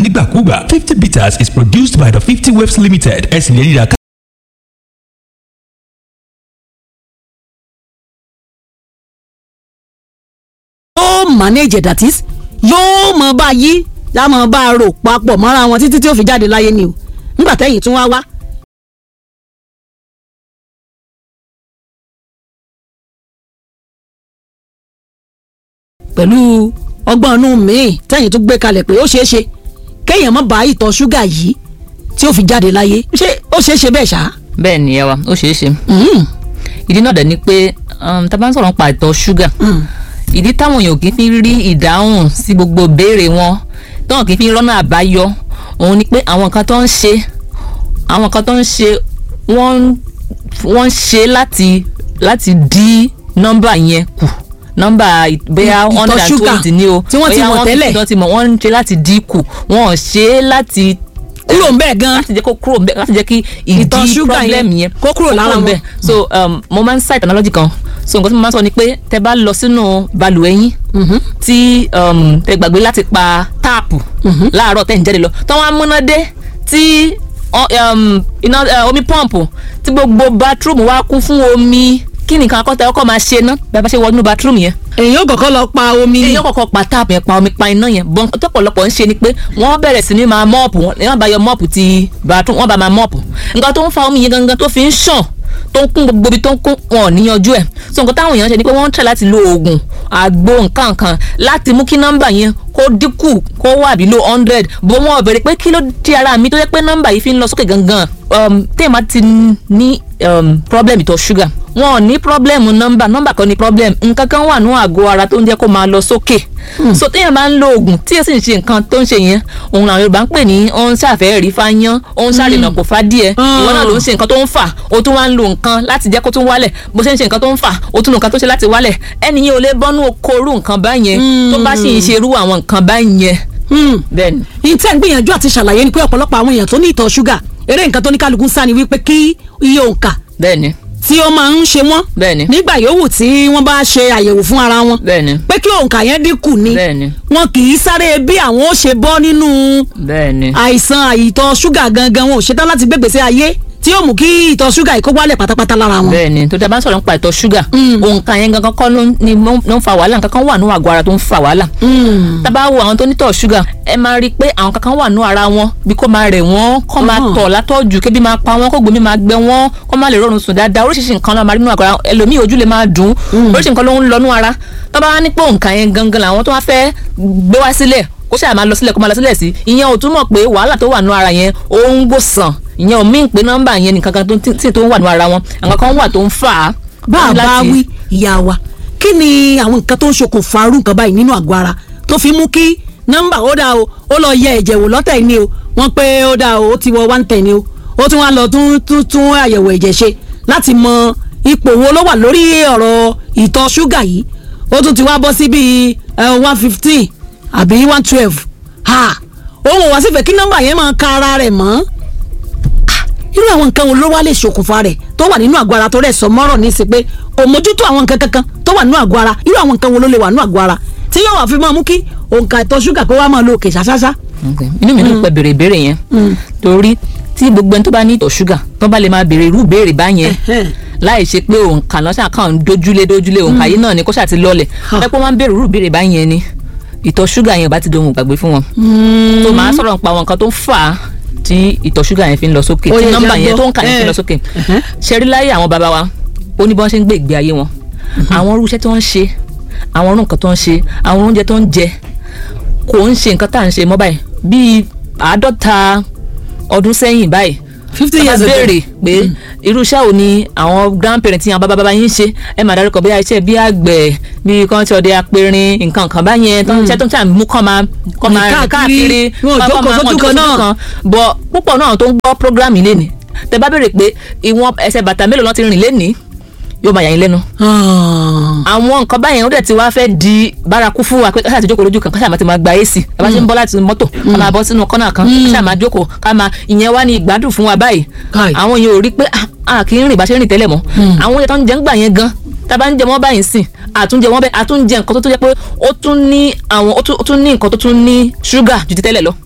nígbàkúgbà fifty bitters is produced by the fifty waves limited ẹ sì lè ríra ká. yóò manage that is yóò mọ bá yí yá mọ bá rò papọ̀ mọ́ra wọn títí tí ó fi jáde láyé ni o nígbà tẹ́yìn tún wá wá. pẹ̀lú ọgbọ́n inú míì tẹ́yìn tún gbé kalẹ̀ pé ó ṣeé ṣe kéèyàn má bá ìtọ̀ ṣúgà yìí tí ó fi jáde láyé ṣé ó ṣeé ṣe bẹ́ẹ̀ ṣá. bẹ́ẹ̀ ni ẹ wa ó ṣeé ṣe ìdí náà dẹ̀ ni pé um, tá a bá ń sọ̀rọ̀ nípa ìtọ̀ ṣúgà ìdí táwọn èèyàn kì í fi rí ìdáhùn sí gbogbo béèrè wọn táwọn kì í fi rọ́nà àbáyọ òun ni pé àwọn nǹkan tó ń ṣe àwọn nǹkan tó ń ṣe wọ́n wọ́n ń ṣe láti láti dí nọ́mbà yẹn kù nọ́mbà bóyá Ìtọ̀ hundred and ṣúgà twenty ni o tí wọ́n ti bóyá mọ̀ one tẹ́lẹ̀. fifty tó ti mọ̀ wọ́n ń ṣe láti dínkù wọ́n ò ṣe é láti kúrò ń bẹ́ẹ̀ gan láti jẹ́ kó kúrò ńbẹ̀ láti jẹ́ kí Ìtọ̀ ìdí ṣúgà problem yẹn yẹn kó kúrò lára ńbẹ̀. so um, mo máa ń cite analogy kan so nǹkan tí mo máa ń sọ ni pé tẹ bá lọ sínú balùwẹ̀ yín tí um, tẹ gbàgbé láti pa táàpù láàárọ̀ tẹ̀ ń jáde lọ tọ́ wọn á múná dé tí ọ- um, iná eh, omi pọ́ǹpù tí gbogbo bathroom wa kún fún omi kí nìkan akọ́tà ọkọ̀ máa ṣe ná bí a bá ṣe wọ inú bathroom yẹn èyàn ò kọ́kọ́ lọ pa omi ni èyàn kọ́kọ́ pa táàpù yẹn pa omi pa iná yẹn bọ́n tọ́pọ̀lọpọ̀ ń ṣe ni pé wọ́n bẹ̀rẹ̀ sí ní máa mọ́ọ̀pù wọ́n bá yọ mọ́ọ̀pù ti bathroom wọ́n bá máa mọ́ọ̀pù nǹkan tó ń fa omi yẹn gangan tó fi ń ṣàn tó ń kún gbogbo ibi tó ń kún wọn ò níyanjú ẹ̀ so nǹkan táwọn èèyàn ṣe ni pé wọ́n ń tẹ̀ láti lo oògùn àgbo nǹkan kan láti mú kí nọ́mbà yẹn kó dínkù kó wà below hundred bó wọn ò bẹ̀rẹ̀ pé kí ló di ara mi tó yẹ pé nọ́mbà yìí fi ń lọ sókè gangan um, téèmà ti ní um, problem ìtọ̀ ṣúgà wọn ò ní problem nọ́mbà nọ́mbà kan ní problem nǹkan kan wà ní àgọ́ ara tó ń jẹ́ kó máa lọ sókè so téèyàn bá ń lo oògùn tí èsì ń ṣe nǹkan tó ń ṣe yẹn òun làwọn Yorùbá ń pè ní ó ń ṣàfẹ́ rí fáyán ó ń ṣàrìnà kò fá díẹ̀ ìwọ náà ló ń ṣe nǹkan tó ń fà ó tún wá ń lo nǹkan láti jẹ́ kó tún wálẹ̀ bó ṣe ń ṣe nǹkan tó ń fà ó tún lo nǹkan tó ṣe láti wálẹ̀ ẹni yẹn ò lè bọ́nú okòrú nǹkan báyẹn tó bá sì ń ṣe irú àwọn nǹkan báyẹn bẹ́ẹ̀ ni ìtẹ́ ń gbìyànjú àti ṣàlàyé ni pé ọ̀pọ̀lọpọ̀ àwọn èèyàn tó ní ìtọ̀ ṣúgà eré nǹkan tó ní kálukú ń sá ni wípé kí iye òǹkà bẹ́ẹ̀ ni tí ó máa ń ṣe wọ́n bẹ́ẹ̀ ni nígbà yòówù tí wọ́n bá ṣe àyẹ̀wò fún ara wọn bẹ́ẹ̀ ni pé kí òǹkà yẹn dínkù ni bẹ́ẹ̀ ni wọn kì í sáré bí àwọn ó ṣe bọ́ nínú bẹ́ẹ̀ ni àìsàn àìtọ̀ ṣúgà gangan wọn ò ṣetán láti gbégbèsè ayé tí yóò mú kí ìtọ̀ ṣúgà yìí kó wálẹ̀ pátápátá lára wọn. bẹ́ẹ̀ ni tó dábàá sọ̀rọ̀ nípa ìtọ̀ ṣúgà òǹkà yẹn gangan kọ́ ló ń- ni mo- ló ń fa wàhálà nǹkan kan wà nínú àgọ́ ara tó ń fa wàhálà tábà wo àwọn tó nítọ̀ ṣúgà ẹ máa rí i pé àwọn kankan wà nínú ara wọn bí kò máa rẹ̀ wọ́n kó máa Mhm. tọ̀ látọ̀jù kébi máa pa wọ́n kó gbòmí máa gbẹ wọ́n kó máa lè rọrùn sùn dáadáa oríṣiríṣi nǹkan náà máa rí nínú àgọ́ ara ẹlòmíì ojú lè máa dùn oríṣiríṣi nǹkan ló ń lọ nínú ara tó bá wá ní pé òǹkà yẹn gangan làwọn tó wá fẹ́ gbé wá sílẹ̀ kó ṣáà máa lọ sílẹ̀ kó máa lọ sílẹ̀ sí ìyẹn ò túmọ̀ pé wàhálà tó wà nínú ara yẹn ó ń gbòsàn ìyẹn ò míì pé nọ́mbà yẹn nìkan kan tó tí tí tó ń wà nínú ara wọn àwọn kan wà tó ń fà á. bá a bá láti- wí ìyá wa kí ni àwọn nǹkan tó ń ṣokùnfà irú nǹkan báyìí nínú àgọ́ ara tó fi mú kí nọ́mbà ó dáa o ó lọ yẹ ẹ̀jẹ̀ wò lọ́tẹ̀ ni o wọ́n pé ó dáa o ó ti wọ one ten ni o ó tún wá lọ tún tún tún àyẹ̀wò ẹ̀jẹ̀ ṣe láti mọ ipò wo ló wà lórí ọ̀rọ̀ ìtọ̀ ṣúgà yìí ó tún ti wá bọ́ sí bíi one fifteen àbí one twelve ha òun ò wá sífẹ̀ẹ́ kí nọ́mbà yẹn máa ka ara rẹ̀ mọ́ irú àwọn nǹkan wo ló wá lè ṣokùnfà rẹ̀ tó wà nínú àgọ́ ara tó rẹ̀ sọ mọ́rọ̀ ní sí pé kò mójútó àwọn nǹkan kankan tó wà nínú àgọ́ ara irú àwọn nǹkan wo ló lè wà nínú àgọ́ ara tí yóò wá fi máa mú kí òǹkà ìtọ̀ ṣúgà kó wá máa lo òkè ṣáṣáṣá. Okay. inú mi dùn pé béèrè ìbéèrè yẹn torí tí gbogbo ẹni tó bá ní ìtọ̀ ṣúgà tó bá lè máa béèrè irú ìbéèrè báyẹn Ẹhẹ́n. láì ṣe pé òǹkà lọ́sàn kan ń dojúlé dojúlé òǹkà yìí náà ni kó ṣáà ti lọlẹ̀ ẹ pé wọ́n ń béèrè irú ìbéèrè báyẹn ni ìtọ̀ ṣúgà yẹn ò bá ti dohun gbàgbé fún wọn tó máa sọ̀rọ̀ nípa àwọn nǹkan tó ń fà á tí ìtọ̀ ṣúgà yẹn fi ń lọ sókè Ó tí yẹ nọ́mbà jẹ́ yẹn gbọ́. tó ń kà yẹn fi ń lọ Eh. sókè Ẹhẹ́n. ṣẹ́rí láyé àwọn bàbá wa ó ní bí wọ́n ṣe ń gbé ìgbé ayé wọn àwọn irú iṣẹ́ tí wọ́n ń ṣe àwọn irú nǹkan tó ń ṣe àwọn oúnjẹ tó ń jẹ kò ń ṣe nǹkan tá à ń ṣe mọ́ báyìí bíi àádọ́ta ọdún sẹ́yìn báyìí fifty tá years bá ago béèrè pé irú iṣẹ́ wo ni àwọn grandparents yẹn bàbá bàbá yín ṣe ẹ máa dárúkọ bí iṣẹ́ bí àgbẹ̀ bí kan ti ọdẹ apẹ̀rin nǹkan kan báyẹn tó ń ṣe tó ń ṣe mú kọ́ máa kọ́ máa rìn káàkiri wọn ò kọ́ jókòó máa- sójú wọn ò kan jókòó náà. kan bọ̀ púpọ̀ náà tó ń gbọ́ program yìí lénìí tẹ bá béèrè pé ìwọ̀n ẹsẹ̀ bàtà mélòó lọ́n ti rìn lénìí yóò máa yà yín lẹ́nu àwọn nǹkan báyẹn ó dẹ̀ ti wá fẹ́ di bárakú fún wa pé ká ṣáà ti jókòó lójú kan ká ṣáà máa ti máa gba ac ká bá ṣe ń bọ́ láti mọ́tò ká máa bọ́ sínú kọ́nà kan ká ṣáà máa jókòó ká máa ìyẹn wá ní ìgbádùn fún wa báyìí Káì. àwọn yẹn ò rí pé ah, a kì í rìn bá ṣe ń rìn tẹ́lẹ̀ mọ́ àwọn oúnjẹ tó ń jẹ ń gbà yẹn gan tá a bá ń jẹ wọ́n báyìí sìn àtúnjẹ wọ́n bẹ́ẹ̀ àtúnjẹ nǹkan tó tún jẹ́ pé ó tún ní àwọn ó tún- ó tún ní nǹkan tó tún ní ṣúgà ju ti tẹ́lẹ̀ lọ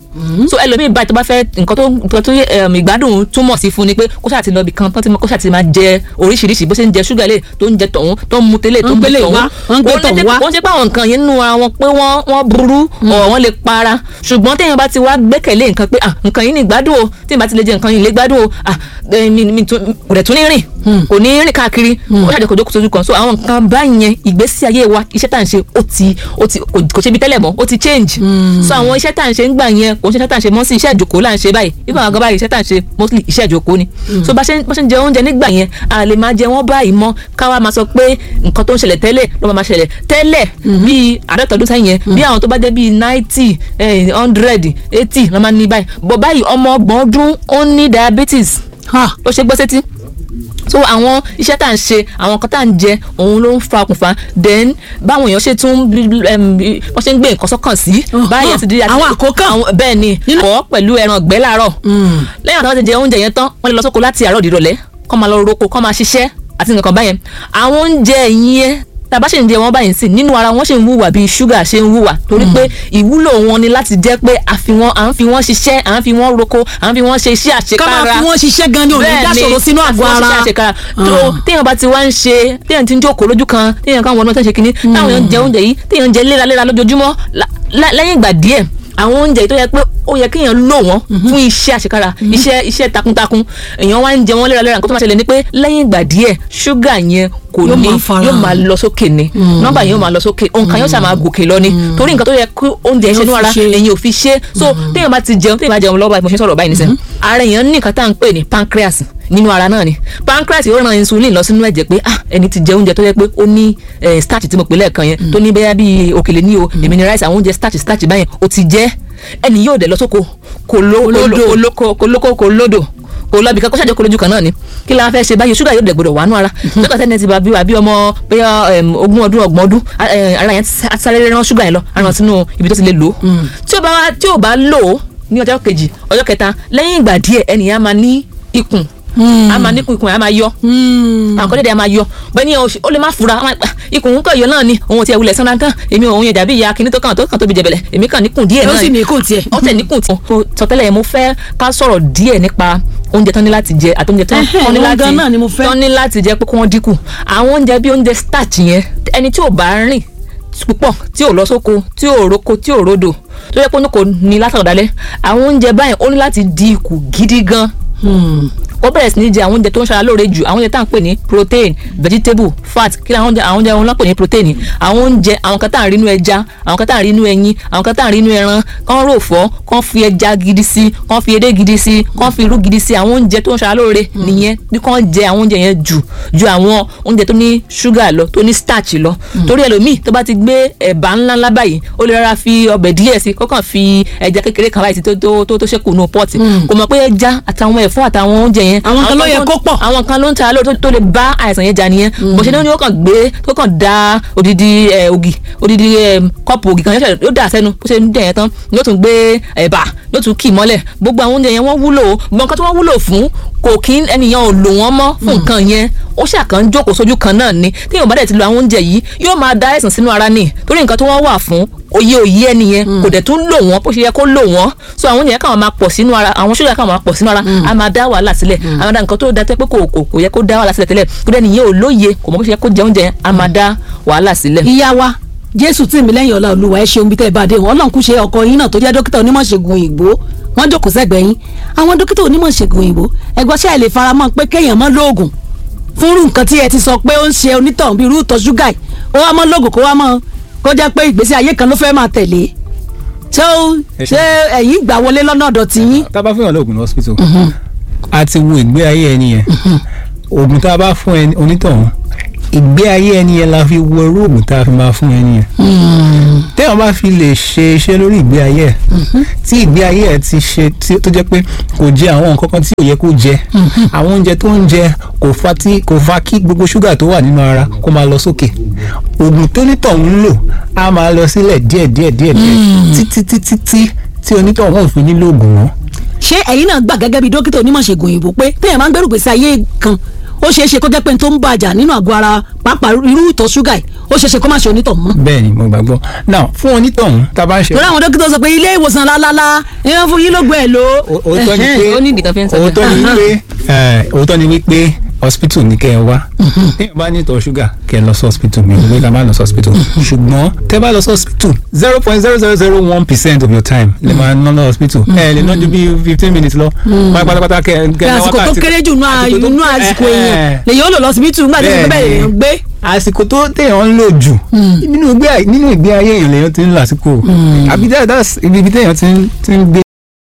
so ẹlòmíì báyìí tó bá fẹ́ nǹkan tó nǹkan tó um, ìgbádùn túmọ̀ sí fún ni pé kó ṣáà ti lọ ibì kan tó ti kó ṣáà ti máa jẹ oríṣiríṣi bó ṣe ń jẹ ṣúgà lè tó ń jẹ tọ̀hún tó ń mu tẹ́lẹ̀ tó ń Wọ́n gbé gbélé tọ̀hún wá, wọ́n gbé Wọ́n lè tọ̀hún jẹ́- wá. wọ́n ṣe pé àwọn nǹkan yẹn nínú ara wọn pé wọ́n wọ́n burú ọ̀ wọ́n lè para ṣùgbọ́n téèyàn bá ti wá gbẹ́kẹ̀lé nǹkan pé ah nǹkan yìí ní ìgbádùn o téèyàn bá ti lè jẹ nǹkan yìí lè gbádùn o ah eh, mi mi tún- kò dẹ̀ tún ní rìn kò ní rìn káàkiri ó ṣàjẹ́ kò jókòó sójú kan so àwọn nǹkan báyẹn ìgbésí ayé wa iṣẹ́ tá à ń ṣe ó ti ó ti kò kò ṣe bí tẹ́lẹ̀ mọ́ ó ti change so àwọn iṣẹ́ tá à ń ṣe ń gbà yẹn kò ń ṣe iṣẹ́ tá à ń ṣe mọ́ sí iṣẹ́ ìjókòó là ń ṣe báyìí ibà àwọn gan báyìí iṣẹ́ tá à ń ṣe mostly iṣẹ́ ìjókòó ni so bá ṣe bá ṣe ń jẹ oúnjẹ nígbà yẹn a lè máa jẹ wọ́n báyìí mọ́ káwa máa sọ pé nǹkan tó ń ṣẹlẹ̀ tẹ́lẹ̀ ló máa máa ṣẹlẹ̀ tẹ́lẹ̀ bíi àádọ́ta ọdún sẹ́yìn yẹn bí àwọn tó bá jẹ́ bíi ninety hundred eighty ló máa ní báyìí bọ̀ báyìí ọmọ ọgbọ̀n ọdún ó ní diabetes Ha, ó ṣe gbọ́ sétí so àwọn iṣẹ́ tá à ń ṣe àwọn nǹkan tá à ń jẹ òun ló ń fa okùnfà then báwọn èèyàn ṣe tún em, wọ́n ṣe ń gbé nǹkan sọ́kàn sí Oh, báyìí oh, àti dídí àti àwọn àkókò. àwọn- bẹ́ẹ̀ ni Nínú- kọ́ pẹ̀lú ẹran ọ̀gbẹ́ láàárọ̀ lẹ́yìn àtàwọn ti jẹ oúnjẹ yẹn tán wọ́n lè lọ sóko láti àárọ̀ dìrọ̀lẹ́ kọ́ máa lọ roko kọ́ máa ṣiṣẹ́ àti nǹkan báyẹn àwọn oúnjẹ yẹn tàbá ṣe ń jẹ wọn báyìí sí nínú ara wọn ṣe ń wùwà bíi ṣúgà ṣe ń wùwà torí pé ìwúlò wọn ni láti jẹ́ pé à fi wọn à ń fi wọn ṣiṣẹ́ à ń fi wọn roko à ń fi wọn ṣe iṣẹ́ ká máa àṣekára fi wọ́n ṣiṣẹ́ gan ni ò ní dáṣòro sínú àgọ́ ara àṣekára tó téèyàn bá ti wá ń ṣe téèyàn ti ń jókòó lójú kan téèyàn kan wọnú tó ń ṣe kinní táwọn èèyàn ń jẹ oúnjẹ yìí téèyàn ń jẹ léraléra lójoojúmọ́ lá- lá- lẹ́yìn ìgbà díẹ̀ àwọn oúnjẹ yìí tó yẹ pé ó yẹ kéèyàn lò wọ́n fún iṣẹ́ àṣekára iṣẹ́ iṣẹ́ takuntakun èèyàn wá ń jẹ wọ́n léraléra nǹkan tó máa ṣẹlẹ̀ ni pé lẹ́yìn ìgbà díẹ̀ ṣúgà yẹn kò Yóò ní máa fara yóò hàn. máa lọ sókè ni nọ́mbà yẹn yóò máa lọ sókè òǹkà yóò ṣàmà gòkè lọ ni torí nǹkan tó yẹ kí oúnjẹ ṣe Yóò nínú fi ara ṣe. èyàn ò fi ṣe so téèyàn bá ti jẹun téèyàn bá jẹun lọ́wọ́ báyìí mo ṣe ń sọ̀rọ̀ báyìí nísìnyí ara èèyàn ní nǹkan tá à ń pè ní pancreas nínú ara náà ni pancreas yóò ran insulin lọ sínú ẹ̀jẹ̀ pé ah ẹni tí jẹ oúnjẹ tó yẹ pé ó ní eh, starch tí mo pè lẹ́ẹ̀kan yẹn tó ní bẹ́yà bíi òkèlè ní o èmi ní rice àwọn oúnjẹ starch starch báyẹn ó ti jẹ́ ẹni yóò dẹ̀ lọ sóko kò ló kò lóko kò lóko kò lódò kò lọ bìkan kó ṣàjẹ́ kó lójú kan náà ni kí la fẹ́ ṣe báyìí ṣúgà yóò dẹ̀ gbọdọ̀ wà nù ara nígbà tẹ́ni ti bá bí wà bí ọmọ bóyá em, ogún ọdún ọgbọ̀n ọdún a- eh, ara yẹn ti sá- sáré rán ṣúgà yẹn lọ ara sínú ibi tó ti lè lò ó tí ó bá wá- tí ò bá lò ó ní ọjọ́ kejì ọjọ́ kẹta lẹ́yìn ìgbà díẹ̀ ẹnìyàn máa ní ikùn a máa ní ikùn ikùn yẹn a máa yọ àwọn kọ́dẹ̀dẹ̀ a máa yọ bẹ́ẹ̀ ni ó lè má fura a máa gbà, ikùn ń kọ̀ yọ náà ni òun ti ẹ̀ wulẹ̀ sanra tán èmi òun yẹn dàbí ìyá kinní tó kàn tó kàn tóbi jẹ̀bẹ̀lẹ̀ èmi kàn níkùn díẹ̀ ó náà sì ni ní kò tiẹ̀. ó tẹ̀ níkùn tí mo sọ tẹ́lẹ̀ yẹn mo fẹ́ ká sọ̀rọ̀ díẹ̀ nípa oúnjẹ tán ní láti jẹ àti oúnjẹ tán Ẹhẹ́, tán ní òun láti gan náà ni mo fẹ́. tán ní láti jẹ pé kí wọ́n dínkù àwọn oúnjẹ bíi oúnjẹ starch yẹn ẹni tí ò bá rìn púpọ̀ tí ò lọ sóko tí ò roko tí ò rodò tó yẹ pé oníkò ní látàrí ọ̀dálẹ́ àwọn oúnjẹ báyìí ó ní láti dínkù gidi gan ó bẹ̀rẹ̀ sí ní jẹ àwọn oúnjẹ tó ń ṣara lóore jù àwọn oúnjẹ tá à ń pè ní protein vegetable fat kí ni àwọn oúnjẹ àwọn oúnjẹ wọn lọ́pọ̀ ní protein àwọn oúnjẹ àwọn kan tá à ń rí inú ẹja àwọn kan tá à ń rí inú ẹyin àwọn kan tá à ń rí inú ẹran kán rò fọ́ kán fi ẹja gidi sí kán fi edé gidi sí kán fi irú gidi sí àwọn oúnjẹ tó ń ṣara lóore nìyẹn bí kán jẹ àwọn oúnjẹ yẹn jù ju àwọn oúnjẹ tó ní ṣúgà lọ tó ní starch lọ torí ẹlòmíì tó bá ti gbé ẹ̀bà ńlá ńlá báyìí ó lè rárá fi ọbẹ̀ díẹ̀ sí kó kàn fi ẹja kékeré kan báyìí sí tó tó tó tó ṣẹ́kù nù pọ́ọ̀tì kò mọ̀ pé ẹja àtàwọn ẹ̀fọ́ àtàwọn oúnjẹ yẹn Àwọn kan ló yẹ tó- kó pọ̀. àwọn kan ló ń ta lóòótọ́ tó lè bá àìsàn yẹn jà nìyẹn bó ṣe ní ó kàn gbé tó kàn da odidi ẹ, ògì odidi ẹ, kọ́ọ̀pù ògì kan yóò ṣe- yóò dà sẹ́nu bó ṣe ń jẹ yẹn tán yóò tún gbé ẹ̀bà yóò tún kì í mọ́lẹ̀ gbogbo àwọn oúnjẹ yẹn wọ́n wúlò o gbogbo nǹkan tí wọ́n wúlò fún kò kí ẹnìyàn ò lò wọ́n mọ́ fún nǹkan yẹn ó ṣàkàn jókòó sójú kan náà ni tí èèyàn bá dẹ̀ ti lo àwọn oúnjẹ yìí yóò máa da àìsàn sínú ara ni torí nǹkan tí wọ́n wà fún òye òye ẹnìyẹn kò dẹ̀ tún lò wọ́n bó ṣe yẹ kó lò wọ́n so àwọn oúnjẹ yẹn káwọn máa pọ̀ sínú ara àwọn ṣúgà káwọn máa pọ̀ sínú ara a máa dá wàhálà sílẹ̀ a máa dá nǹkan tó da tẹ́ pé kò kò kò yẹ kó dá wàhálà sílẹ̀ tẹ́lẹ̀ kó dẹ́ nìyẹn ò lóye kò mọ̀ bó ṣe yẹ kó jẹ oúnjẹ yẹn a máa dá wàhálà sílẹ̀. ìyá wa jésù tí mi lẹ́yìn ọ̀la olúwa ẹ ṣeun bí tẹ́ ẹ bá dé wọn ọlọ́run kú ṣe ọkọ yín náà tó jẹ́ dókítà onímọ̀ ṣègùn òyìnbó wọ́n jókòó sẹ́gbẹ̀ẹ́ yín àwọn dókítà onímọ̀ ṣègùn òyìnbó ẹgbọ́n ṣe àìlè faramọ́ pé kéèyàn mọ́ lóògùn fúnrú nǹkan tí ẹ ti sọ pé ó ń ṣe onítọ̀hún bíi irú ìtọ̀ ṣúgà yìí ó wá mọ́ lóògùn kó wá mọ́ kó jẹ́ pé ìgbésí ayé kan ló fẹ́ máa tẹ̀lé ṣé ó Ẹ ṣe- ṣé ẹ̀yin gbà wọlé lọ́nà ọ̀dọ̀ tí yín tá a bá fún yàn lóògùn ní hospital a ti wo ìgbé ayé ẹni yẹn oògùn tá a bá fún ẹni onítọ̀hún ìgbé ayé ẹni yẹn la fi wo irú oògùn tá a fi máa fún ẹni yẹn téèyàn bá fi lè ṣe iṣẹ́ lórí ìgbé ayé ẹ̀ tí ìgbé ayé ẹ̀ ti ṣe tí- tó jẹ́ pé kò jẹ àwọn nǹkan kan tí ò yẹ kó jẹ àwọn oúnjẹ tó ń jẹ kò fa tí kò fa kí gbogbo ṣúgà tó wà nínú ara kó máa lọ sókè oògùn tó nítọ̀hún ń lò á máa lọ sílẹ̀ díẹ̀ díẹ̀ díẹ̀ díẹ̀ títí títí tí tí onítọ̀hún ò fi nílò oògùn mọ́ ṣé ẹ̀yin náà gbà gẹ́gẹ́ bí dókítà onímọ̀ ṣègùn òyìnbó pé téèyàn máa ń gbẹ́rù gbèsè ayé kan ó ṣeé ṣe kó jẹ́ pé n tó ń bàjá nínú àgọ́ ara pàápàá irú ìtọ̀ ṣúgà yìí ó ṣeé ṣe kó má ṣe onítọ̀ mọ́. bẹ́ẹ̀ ni mo gbàgbọ́ now fún onítọ̀hún tá a bá ń ṣe torí àwọn dókítà sọ pé ilé ìwòsàn lálálá ìyẹn fún yín ló gbé ẹ lò. O- òótọ́ ni pé ó ní ìdí kan fi ń sọ bẹ́ẹ̀. òótọ́ ni wípé ẹ, òótọ́ ni wípé hospital ní kẹ́ ẹ wá téèyàn bá ní ìtọ̀ ṣúgà kẹ́ ẹ lọ sí hospital mi ìwé ká má lọ sí hospital ṣùgbọ́n tẹ́ bá lọ sí hospital zero point zero zero zero one percent of your time lè máa ná lọ hospital ẹ lè ná ju bí fifteen minutes lọ máa pátápátá kẹ́ ẹ pé kẹ́ ẹ ná àsìkò tó wákàtí- kéré jù nínú àsìkò tó- inú àsìkò ẹ, ẹ, èèyàn lèyìn ó lò lọ síbítù nígbà tí ó Bẹ́ẹ̀ bẹ̀rẹ̀ ni. èèyàn gbé. àsìkò tó téèyàn ń lò jù nínú ìgbé ayé nínú ìgbé ayé èèyàn lèèyàn ti ń lò àsìkò àbí that- that's ibi ibi téèyàn ti ń ti ń gbé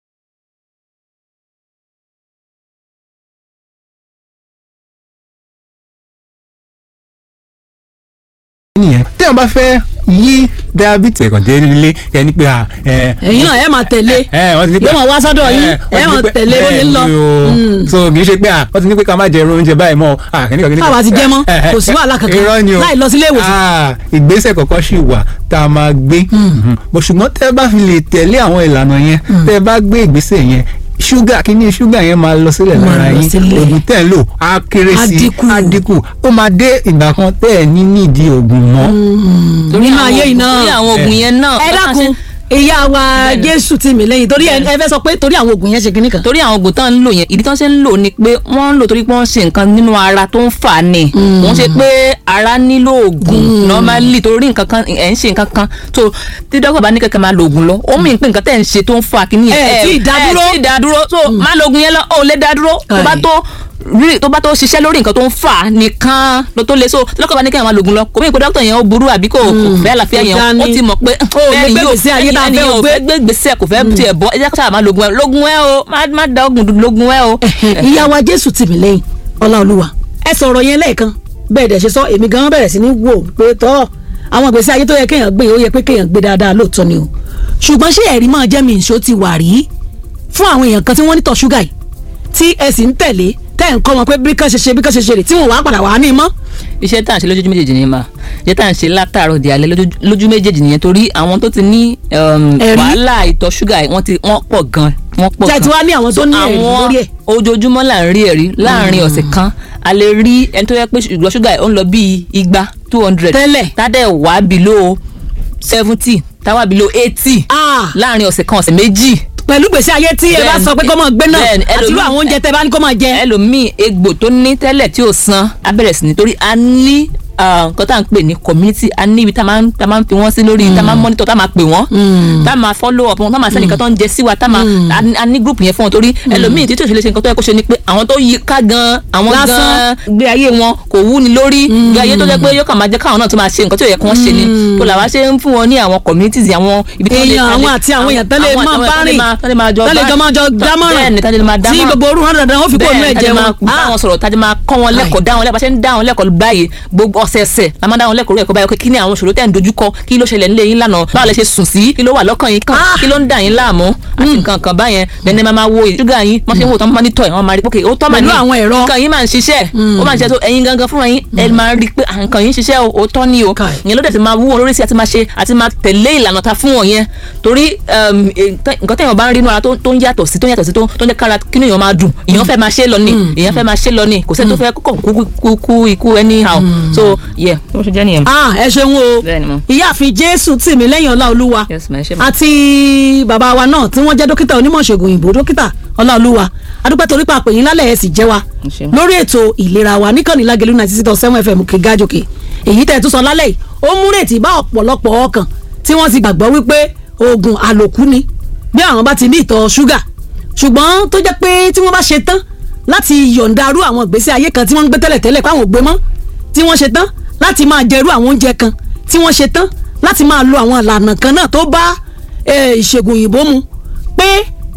nìyẹn téèyàn bá fẹ́ yí diabetes ẹ̀kàn dé nílé ẹni pé à ẹ ẹ̀yin náà ẹ máa tẹ̀lé ẹ wọ́n ti ní pé yóò máa wá sọ́dọ̀ yín ẹ, wọ́n ẹ ti ní máa pé- tẹ̀lé bó ṣe ń lọ. bẹ́ẹ̀ ni o. so kì í ṣe pé à wọ́n ti ní pé ká má jẹ irú oúnjẹ báyìí mọ́ à kìnìkan kìnìkan. Táwa ti jẹ mọ́, kò sí wàhálà kankan. irọ́ ni o Láì lọ sílé ìwòsàn. Ah, ìgbésẹ̀ kọ̀ọ̀kan sì wà tá a máa gbé Mhm. bó ṣùgbọ́n tẹ́ ẹ bá fi lè tẹ̀lé àwọn ìlànà yẹn tẹ́ ẹ bá gbé ìgbésẹ̀ yẹn ṣúgà kíní ṣúgà yẹn máa lọ sílẹ̀ Máa lára lọ yín sílẹ̀. oògùn tẹ́ ẹ lò á kéré Á sí dínkù. á dínkù ó máa dé ìgbà kan tẹ́ ẹ ní nídìí oògùn mọ́ torí nínú àwọn ayé yìí oògùn- náà. torí àwọn oògùn yẹn náà ẹ bá a dákun ṣe- ìyá wa Bẹ́ẹ̀ni. jésù tì mí lẹ́yìn torí ẹ ẹ fẹ́ sọ pé torí àwọn oògùn yẹn ṣe kinní kan. torí àwọn oògùn tán ń lò yẹn ìdí tán ṣe ń lò ni pé wọ́n ń lò torí pé wọ́n ṣe nǹkan nínú ara tó ń fà á ni wọ́n ṣe pé ara nílò oògùn normally torí nǹkan kan ẹ̀ ń ṣe nǹkan kan tó tí dókítà bá ní kẹ́kẹ́ máa lo oògùn lọ ó mì pé nǹkan tẹ̀ ń ṣe tó ń fà kíní yẹn Ẹ tí ì dá dúró. ẹ tí ì dá dúró so má lo oògùn yẹn lọ ó lè dá dúró tó bá Ai. tó rí tó bá tó ṣiṣẹ́ lórí nǹkan tó ń fà á nìkan ló tó le so dókítà bá ní kẹ́kẹ́ máa lo oògùn lọ kò mí pé dókítà yẹn ó burú àbí kò kò fẹ́ àlàáfíà kò yẹn dáa ó ní. ti mọ̀ pé Ó lè bẹ́ẹ̀ ni gbé yóò ìgbésí ayé tá a ẹni fẹ́ yóò gbé. fẹ́ gbé gbèsè kò fẹ́ tiẹ̀ bọ́ ẹ jẹ́ ká sábà máa logun ẹ logun ẹ o má má da ogun dúdú logun ẹ o. ìyá wa jésù tì mí lẹ́yìn ọláolúwa ẹ sọ̀rọ̀ yẹn lẹ́ẹ̀kan bẹ́ẹ̀ dẹ̀ ṣe sọ èmi gan bẹ̀rẹ̀ sí ní wò pé tọ́ àwọn ìgbésí ayé tó yẹ kéèyàn gbé ó yẹ pé kéèyàn gbé dáadáa lóòótọ́ ni o ṣùgbọ́n ṣé ẹ̀rí máa jẹ́ mi ìṣó ti wà rí fún àwọn èèyàn kan tí wọ́n ní tọ̀ ṣúgà yìí tí ẹ sì ń tẹ̀lé tẹ́ ẹ̀ ń kọ́ wọn pé bí kán ṣe ṣe bí kán ṣe ṣe rè tí wọ́n wàá padà wà ní mọ́. iṣẹ́ tá à ń ṣe lójú méjèèjì nìyẹn máa iṣẹ́ tá à ń ṣe látàárọ̀ di alẹ́ lójú- lójú méjèèjì nìyẹn torí àwọn tó ti ní um, Ẹ̀rí? wàhálà ìtọ̀ ṣúgà yìí wọ́n ti wọ́n pọ̀ gan wọ́n pọ̀ Ṣé gan ti wá ní àwọn tó So, ní ẹ̀rí àwọn lórí ẹ̀? ojoojúmọ́ là ń rí ẹ̀rí láàrin ọ̀sẹ̀ kan a lè rí ẹni tó yẹ pé ìgbọ́ ṣúgà yìí ó ń lọ bíi igba two hundred Tẹ́lẹ̀. tádẹ̀ wá below seventy táwa below eighty Ah. láàrin ọ̀sẹ̀ kan ọ̀sẹ̀ méjì pẹ̀lú gbèsè ayé tí ẹ bá Bẹ́ẹ̀ni. sọ pé kó máa gbé náà Bẹ́ẹ̀ni, àti irú ẹlòmíì- àwọn oúnjẹ tẹ bá ní kó máa jẹ. ẹlòmíì egbò tó ní tẹ́lẹ̀ tí ò san á bẹ̀rẹ̀ sí ní torí a ní ah, nǹkan tá à ń pè ní community a ní ibi tá a máa ń tá a máa ń fi wọ́n sí lórí tá a máa ń monitor tá a máa pè wọ́n tá a máa follow up wọn tá a máa sẹ́ni nǹkan tó ń jẹ sí wa tá a máa a ní- a ní group yẹn fún wọn torí ẹlòmíì títí òṣèlè ṣe nǹkan tó yẹ kó ṣe ni pé àwọn tó yí ká gan àwọn Lásán. gan gbé ayé wọn kò wú ni lórí gbé ayé tó jẹ́ pé yóò kàn máa jẹ́ káwọn náà tó máa ṣe nǹkan tí ò yẹ kí wọ́n ṣe ni tó làwa ṣe ń fún wọn ní àwọn communities àwọn ibi tó lè èèyàn àwọn àti àwọn èèyàn tẹ́lẹ̀ máa bá rìn tẹ́lẹ̀ máa jọ tẹ́lẹ̀ jọ máa jọ dámọ̀ràn bẹ́ẹ̀ ni tẹ́lẹ̀ máa dámọ̀ràn tí gbogbo orú hàn dandan ó fi kó inú bẹ́ẹ̀ ẹ̀jẹ̀ tájẹ́ máa wọn. bá wọn sọ̀rọ̀ tájẹ́ máa kọ́ wọn lẹ́kọ̀ọ́ dá wọn lẹ́kọ̀ọ́ bá ṣe ń dá wọn lẹ́kọ̀ọ́ báyìí gbogbo ọ̀sẹ̀ẹ̀sẹ̀ la máa dá wọn lẹ́kọ̀ọ́ lẹ́kọ̀ọ́ báyìí pé kí ni àwọn ìṣòro tẹ̀ ń dojúkọ kí ló ṣẹlẹ̀ nílé yín lánàá báwo lẹ ṣe sùn sí kí ló wà lọ́kàn yín kàn Ah. kí ló ń dà yín láàmú àti nǹkan kan báyẹn bẹ́ẹ̀ ni ẹ máa máa wo ṣúgà yín wọ́n ṣe ń wò tán máa ní tọ̀ ẹ̀ wọ́n máa rí pé ó tọ́ mà Pẹ̀lú ní àwọn ẹ̀rọ. nǹkan yín máa ń ṣiṣẹ́ ó máa ń ṣiṣẹ́ tó ẹ̀yin gangan fúnra yín ẹ máa rí pé à, nǹkan yín ń ṣiṣẹ́ o ó tọ́ ni o Kai. ìyẹn ló dẹ̀ ti máa wú wọn lórí sí àti máa ṣe àti máa tẹ̀lé ìlànà ta fún wọn yẹn torí um, eh, tẹ́- nǹkan tẹ̀yàn bá ń rí inú ara tó tó ń yàtọ̀ sí tó ń yàtọ̀ sí tó tó ń jẹ́ kára kí èèyàn máa dùn èèyàn fẹ́ máa ṣe é lọ ni èèyàn fẹ́ máa ṣe é lọ ni kò sẹ́ni tó fẹ́ kọ́kọ́ kú kú kú ikú anyhow so yeah bó ṣe jẹ́ nìyẹn. ah ẹ ṣeun o Bẹ́ẹ̀ni mo. ìyáàfin jésù tì mí lẹ́yìn ọláolúwa Yes, ma, ẹ ṣé ma. àti bàbá wa náà tí wọ́n jẹ́ dókítà onímọ̀ ṣègùn òyìnbó dókítà ọláolúwa adúpẹ́ torí pa àpèyìn lálẹ́ ẹ̀ sì jẹ́ wa Ẹ ṣé. lórí ètò ìlera wa níkànnì lágẹ̀lú ninety six point seven fm òkè gájòkè èyí tẹ̀ tún sọ lálẹ́ yìí ó mú rètí bá ọ̀pọ̀lọpọ̀ ọkàn tí wọ́n ti gbàgbọ́ wípé oògùn àlòkù ni bí àwọn bá ti ní ìtọ̀ ṣúgà ṣùgbọ́n tó jẹ́ pé tí wọ́n bá ṣe tán láti yọ̀ǹda arú àwọn ìgbésí ayé kan tí wọ́n ń gbé tẹ́lẹ̀tẹ́lẹ̀ pé àwọn ò gbé mọ́ tí wọ́n ṣe tán láti máa jẹrú àwọn oúnjẹ kan tí wọ́n ṣe tán láti máa lo àwọn ìlànà kan náà tó bá eh, ìṣègùn òyìnbó mu pé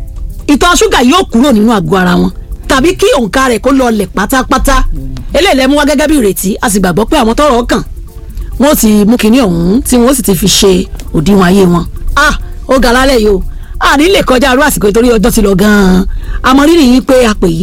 ìtọ̀ ṣúgà yóò kúrò nínú àgọ́ ara wọn tàbí kí òǹkà rẹ̀ kó lọlẹ̀ pátápátá eléyìí lẹ́mú wá gẹ́gẹ́ bí ìrètí a sì gbàgbọ́ pé àwọn tọ́rọ̀ kàn wọ́n ti mú kinní ọ̀hún tí wọ́n sì ti fi ṣe òdiwọ̀n ayé wọn ah ó ga lálẹ́ yìí o àní lè kọjá arú àsìkò ìtorí ọjọ́ ti lọ gan-an àmọ́ rírì yín pé a pè yí